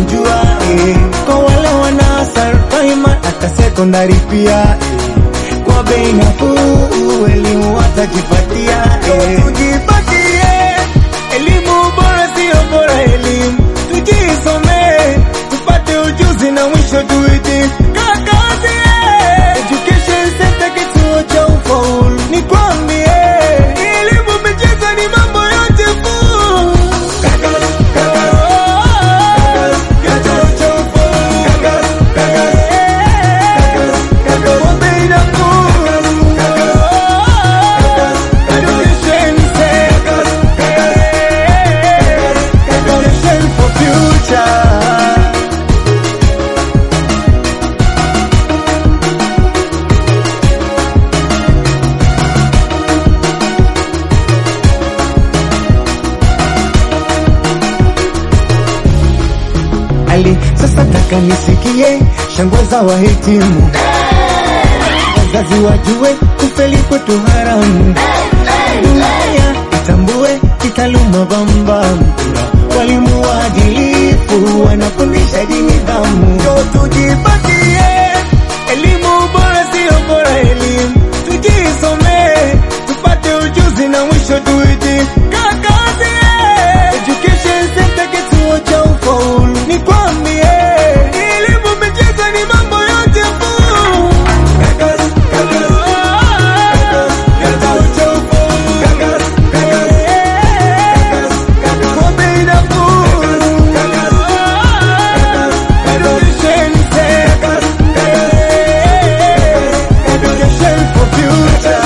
kujua eh. Kwa wale wanaosal primary hata sekondari pia eh. Kwa bei nafuu elimu watajipatia eh. Tujipatie elimu bora, sio bora elimu, tujisomee tupate ujuzi na mwisho tuiti kakazi eh. Education sector kituo cha ufaulu, nikwambie elimu, michezo ni mambo yote kuu. Kituo cha ufaulu. Kwa bei nafuu. Education sector. Education for future. Ali sasa taka nisikie shangwe za wahitimu, wazazi wajue kufeli kwetu haramu, dunia itambue kitaaluma bambam, walimu waadilifu wanafundisha dini nidhamu, ndo tujipatie elimu bora, sio bora elimu, tujisomee tupate ujuzi na mwisho tuiti kakazi Education sector kituo cha ufaulu, nikwambie elimu, michezo ni mambo yote kuu. Kituo cha ufaulu. Kwa bei nafuu. Education sector. Education for future.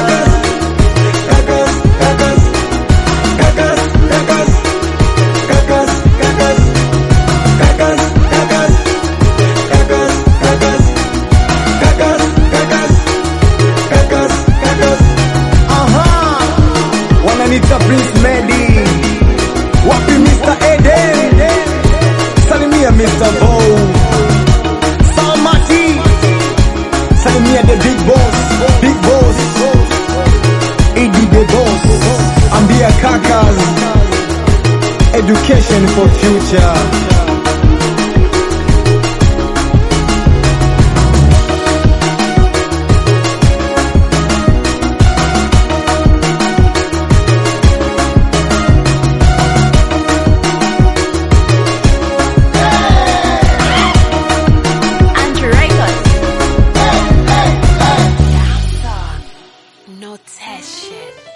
Aha, wananita Prince Medi, wapi Mr. Eden, salimia Mr. Bow, Samati, salimia the big boss, big boss, Iggy the boss, ambia kakas, education for future. Andrew Records. No test shit.